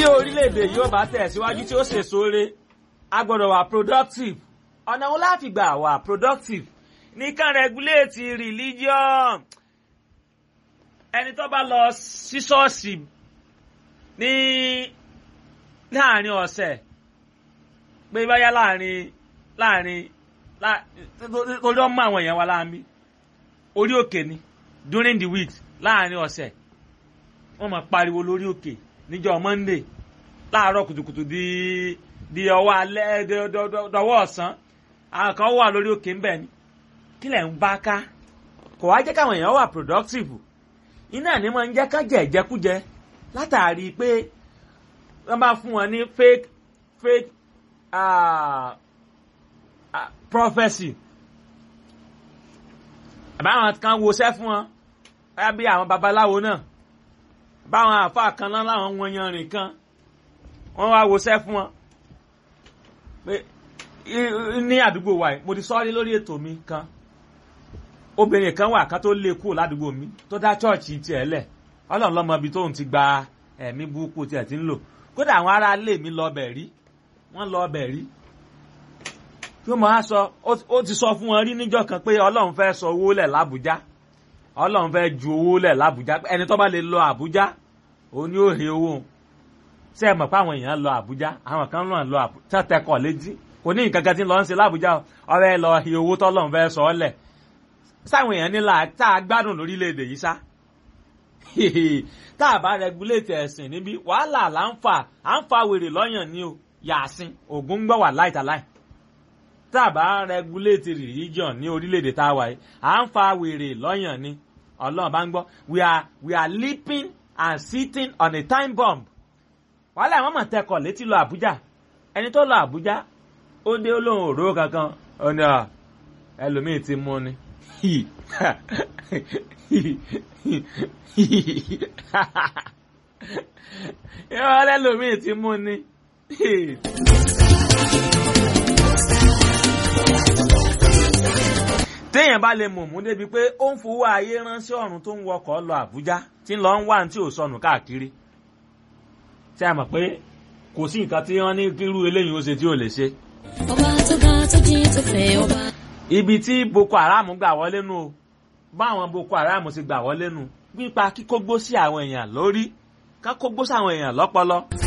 orílẹ̀-èdè yóò bá tẹ̀síwájú tí ó ṣe sóore a gbọ́dọ̀ wà productive ọ̀nà wo láti gbà wà productive nìkan regulate religion ẹni tó bá lọ sí ṣọ́ọ̀ṣì ní láàrin ọ̀sẹ̀ pé báyá láàrin láàrin torí ọmọ àwọn èèyàn wa láàmì orí òkè ni during the week láàrin ọ̀sẹ̀ wọ́n máa pariwo lórí òkè níjọ́ monday láàárọ̀ kùtùkùtù di di ọwọ́ alẹ́ dọwọ́ ọ̀sán àwọn kan wà lórí òkè ńbẹ̀ ni kí lẹ̀ ń bá ká kò wá jẹ́ káwọn èèyàn wà productive iná ni máa ń jẹ́ ká jẹ ìjẹkújẹ látàrí pé wọ́n bá fún wọn ní fake fake uh, uh, prophecy àbáwọn kan woṣẹ́ fún wọn báyà bí àwọn babaláwo náà báwọn àfa kan náà láwọn wọn yanrìn kan wọ́n wá woṣẹ́ fún wọn pé ní àdúgbò wa mo ti sọ́ọ́rí lórí ètò mi kan obìnrin kan wà ká tó lé kúrò ládùúgbò mi tó dá chọ́ọ̀chì tiẹ̀ lẹ̀ ọlọ́run lọ́mọ ibi tóun ti gba ẹ̀mí burúkú tiẹ̀ ti ń lò kódà àwọn ará ilé mi lọ bẹ̀ rí wọ́n lọ bẹ̀ rí yóò máa sọ ó ti sọ fún wọn rí níjọ́ kan pé ọlọ́run fẹ́ sọ owó lẹ̀ lábújá ọlọ́run fẹ́ ju owó lẹ̀ lábújá ẹni tó bá lè lọ àbújá òun ni ó he owó ṣé ẹ mọ̀ pé àwọn èèyàn lọ àbújá àwọn kan náà lọ àbújá tẹ́tẹ́kọ̀ létí kò ní nǹkan kan tí ń lọ ń ṣe lábújá ọ̀rẹ́ lọ he owó tọ́lọ́run fẹ́ sọ ọ́ lẹ̀ sáwọn èèyàn nílà tá a gbádùn lórílẹ̀‐èdè yìí sá tá a bá rẹgúléètì ẹ̀sìn níbí wàhálà là ń fà à ń fa wèrè lọ́yàn ní o yàásín ògún ń gbọ́ wà láìtàláì tá a bá rẹgúléètì religion ní orílẹ̀‐èdè tá a wà yìí à ń fa wèrè lọ́yàn ní ọlọ́run bá ń gbọ́ we are we are leaping and sitting on a time bomb wàhálà àwọn mọ̀ tẹkọ̀ létí lọ àbújá ẹni tó lọ àbújá ó dé olóhùn òró kankan ó ní ẹlòmíì ti mú ni yọ lẹ́lòmíì ti mú ni. téèyàn bá lè mọ̀mú débi pé ó ń fowó ayé ránṣẹ́ ọ̀run tó ń wọkọ̀ lọ Àbújá tí ń lọ ń wá tí ò sọnù káàkiri ṣé a mọ̀ pé kò sí nǹkan tí wọ́n ní kírú eléyìí ó ṣe tí ò lè ṣe. ọba tó ga tó jí tó fẹ́ ọba. ibi tí Boko Haram gbà wọlé nù o báwọn Boko Haram ti gbà wọlé nù pípa kíkógbó sí àwọn èèyàn lórí kákógbó sí àwọn èèyàn lọ́pọlọ.